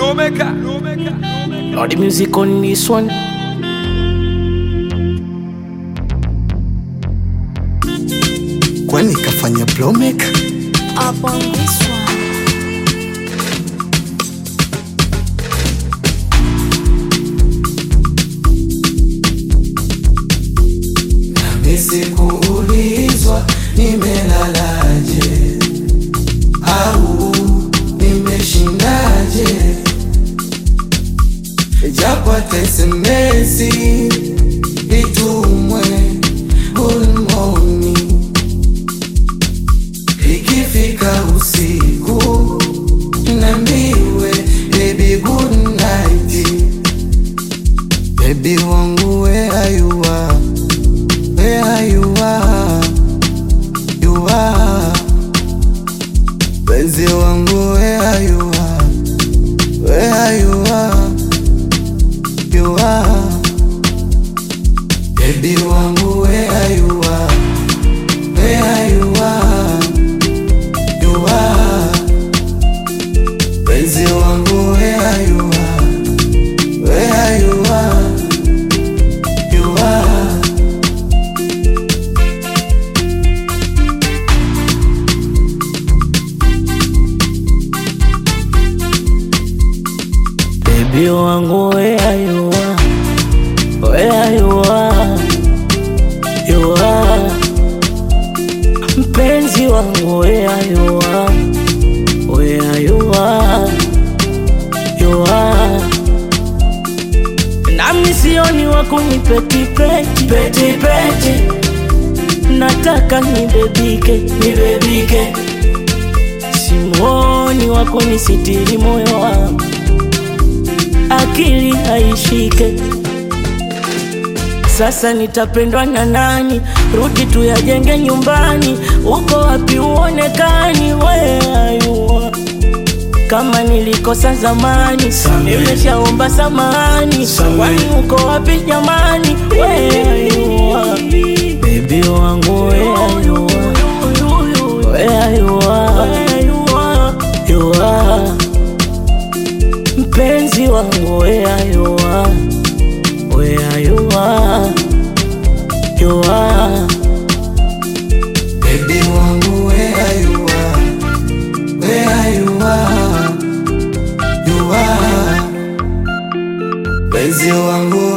Lomeka. Lord, the music on this one. kwani kafanya blowmaker up on this one. nisikuulizwa nimelalaje au nimeshindaje japo tesemesi itumwe gulmoni ikifika usiku nambiwe baby good night baby wangu where are you are where you are, you are. Penzi wangu where you are, where you are, you are. Baby wangu where you are, where you are, you are. Penzi wangu where you are, where you are, you are. Baby wangu where you are, where you are, you are. Mpenzi wangu where you are, where you are, you are. Nami sioni wa kunipetipeti petipeti, nataka nibebike nibebike, simuoni wa kunisitiri moyo wangu akili haishike. Sasa nitapendwa na nani? Rudi tuyajenge nyumbani. Uko wapi uonekani? Where are you are? Kama nilikosa zamani, nimeshaomba samahani. Kwani uko wapi jamani? Where are you are? Baby wangu where are you are? Where are you are? You are mpenzi wangu where you are, where you are, you are. Baby wangu where you are, where you are, you are. Penzi wangu